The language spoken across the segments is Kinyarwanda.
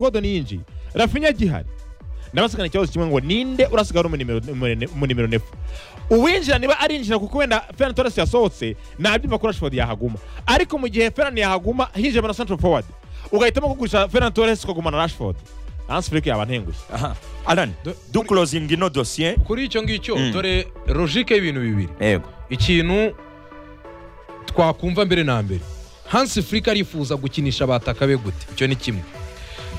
Gordon yinjiye Rafinha agihari ndabasikana ikibazo kimwe ngo ninde urasigara umunimero umunimero nefu uwinjira niba arinjira kuko wenda Ferran Torres yasohotse nabyumva ko Rashford yahaguma ariko mu gihe Ferran yahaguma hinjira na central forward ugahitamo kugurisha Ferran Torres ukagumana Rashford Hans Flick yaba ntengushye aha arani Do- dukurozinga ino dosiye kuri icyo ngicyo Mm. dore logike y'ibintu bibiri yego ikintu twakumva mbere na mbere hansi furika arifuza gukinisha abataka be gute icyo ni kimwe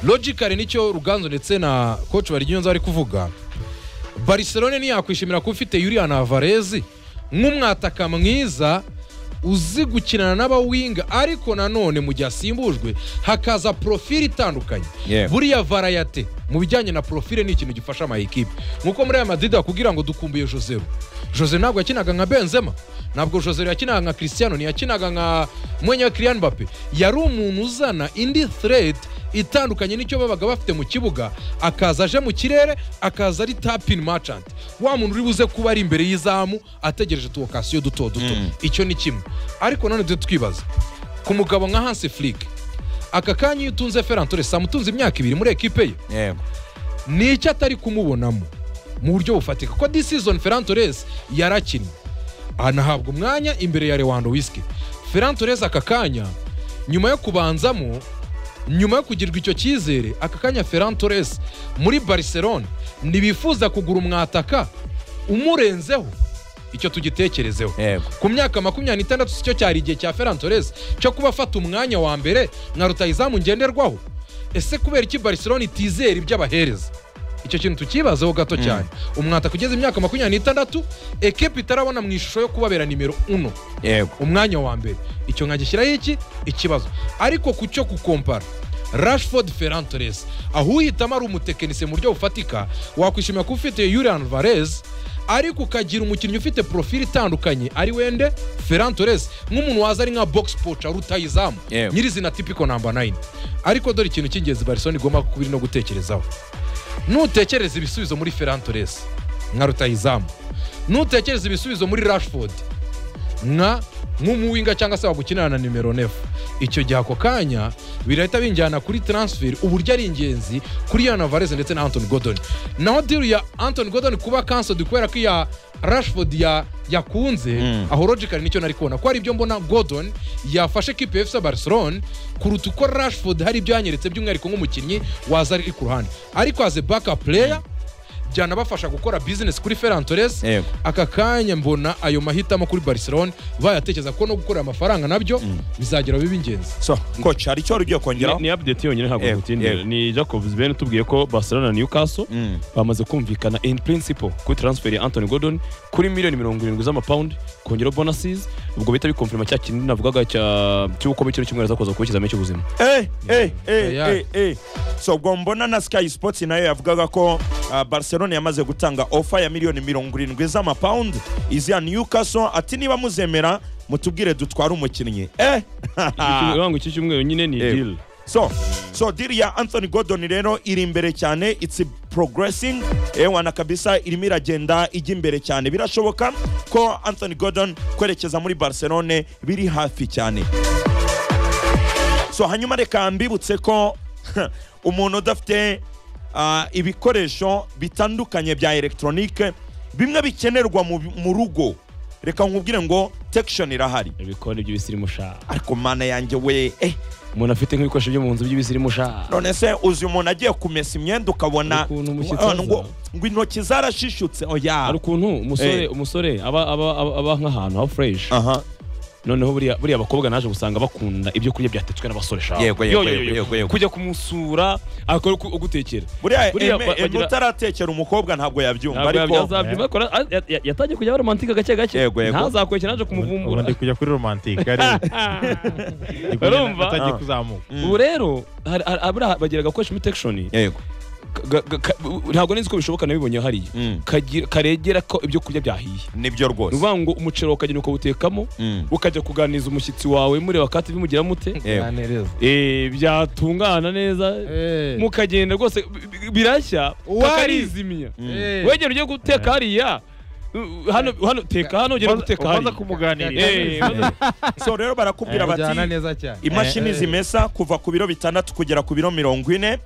logically nicyo ruganzu ndetse na koci baryiyonza bari kuvuga barcelone ntiyakwishimira kuba ufite yuriyan avarezi nk'umwataka mwiza uzi gukinana n'abawinga ariko nanone mu gihe asimbujwe hakaza profile itandukanye Yeah. buriya varayate mu bijyanye na profile ni ikintu gifasha ama ekipe nk'uko muri aya madrid bakubwira ngo dukumbuye josero jose ntabwo yakinaga nka benzema ntabwo josero yakinaga nka cristiano ntiyakinaga nka mwenya wa kiriyan bape yari umuntu uzana indi threat itandukanye n'icyo babaga bafite mu kibuga akaza aje mu kirere akaza ari tapin merchant wa muntu uri buze kuba ari imbere y'izamu ategereje tuwokasiyo duto duto Mm. icyo ni kimwe ariko nanone tujye twibaza ku mugabo nka hansi furike aka kanya iyo utunze ferran torres amutunze imyaka ibiri muri ekipe ye yego ni icyo atari kumubonamo mu buryo bufatika ko this season Ferran Torres yarakinnye anahabwa umwanya imbere ya Lewandowski Ferran Torres aka kanya nyuma yo kubanzamo nyuma yo kugirwa icyo cyizere aka kanya Ferran Torres muri Barcelona ntibifuza kugura umwataka umurenzeho icyo tugitekerezeho yego ku myaka makumyabiri n'itandatu si cyo cyari igihe cya Ferran Torres cyo kuba afata umwanya wa mbere nka rutayizamu ngenderwaho ese kubera iki Barcelona itizera ibyo abahereza icyo kintu tukibazeho gato cyane umwataka ugeze imyaka makumyabiri n'itandatu ekipi itarabona mu ishusho yo kubabera nimero uno yego umwanya wa mbere icyo nkagishyiraho iki ikibazo ariko ku cyo gukompara rashford ferran torres aho uhitamo ari umutekinisiye mu buryo bufatika wakwishimira kuba ufite yurian varez ariko ukagira umukinnyi ufite profile itandukanye ari wende ferran torres nk'umuntu waza ari nka box poca rutayizamu Yewe. nyirizina tipiko namba 9 ariko dore ikintu cy'ingenzi barcelona igomba kuba iri no gutekerezaho nutekereza ibisubizo muri ferran torres nka rutayizamu nutekereza ibisubizo muri rashford nka nk'umuwinga cyangwa se wagukinana na nimero nefu icyo gihe ako kanya birahita binjyana kuri taransiferi uburyo ari ingenzi kuri yana varese ndetse na antoni godoni naho diru ya antoni godoni kuba kansodi kubera ko iya rashford ya yakunze Mm. aho logically nicyo nari kubona ko hari ibyo mbona godon yafashe kipe efuse barcelone kuruta uko rashford hari ibyo yanyeretse by'umwihariko nk'umukinnyi waza ari ku ruhande ariko aze baka pureya byanabafasha gukora bizinesi kuri ferran torres Yego. aka kanya mbona ayo mahitamo kuri barcelone bayatekereza ko no gukorera amafaranga nabyo bizagera biba ingenzi so coach hari icyo wari ugiye kongeraho ni update yonyine ntabwo Yego, tutindira yego. ni Jacob Zibene tubwiye ko Barcelona na Newcastle Mm. bamaze kumvikana in principle kuri transfer ya Anthony Gordon kuri miliyoni mirongo irindwi z'amapawundi kongeraho bonuses ubwo bita bikonfirma cya kintu navugaga cya cy'uko mu kino cyumweru azakoza kuba ikizamini cy'ubuzima Eh, eh, eh, Yeah. eh, eh. so ubwo mbona na sky sports nayo yavugaga ko ah, barcelona yamaze gutanga ofa ya miliyoni mirongo irindwi z'amapawundi iziya newcastle ati niba muzemera mutubwire dutware umukinnyi eh urangwa iki cyumweru nyine ni Yego. deal so so deal ya anthony gordon rero iri imbere cyane it's progressing ewana kabisa irimo iragenda ijya imbere cyane birashoboka ko anthony gordon kwerekeza muri barcelone biri hafi cyane so hanyuma reka mbibutse ko umuntu udafite ah, ibikoresho bitandukanye bya elegitoronike bimwe bikenerwa mu- mu rugo reka nkubwire ngo tekishoni irahari ibikoni by'ibisirimu sha ariko mana yanjye we eh umuntu afite nk'ibikoresho byo mu nzu by'ibisirimu sha none se uzi umuntu agiye kumesa imyenda ukabona Ukuntu umushyitsi ngo- ngo aza. ngo intoki zarashishutse oya hari ukuntu umusore Eh. umusore aba aba aba- aba nk'ahantu ha fresh aha noneho buriya buriya abakobwa naje gusanga bakunda ibyo kurya byatetswe n'abasore shaka Yego, yego, yego, yego, yego. kujya kumusura akora uku- ugutekera buriya Buriya eme- ba- eme bagira- utaratekera umukobwa ntabwo yabyumva Ntabwo ariko yazabyumva, ariko na- ya- ya- yatangiye kujya aba romantike gake gake Yego, yego. ntazakweke naje ubu kumuvumbura ndi kujya kuri romantike ariko urumva atangiye Ah. kuzamuka ubu rero hari- hari- abura- bagira agakoresho imitekishoni yego ntabwo nzi ko bishoboka nabibonye hariya Mm. Kagira- karegera ko ibyo kurya byahiye nibyo ni rwose ukuvuga ngo umuceri ukagenda ukawutekamo Mm. ukajya kuganiriza umushyitsi wawe mureba kati bimugira mute Yego. Eh, byatungana neza mukagenda rwose bi- bi- birashya Uwari. kakarizimya wegera ugiye guteka hariya hano hano teka hano ugera guteka ubanza hari kumuganirira Eh, so rero barakubwira bijyana bati neza cyane imashini zimesa kuva ku biro bitandatu kugera ku biro mirongo ine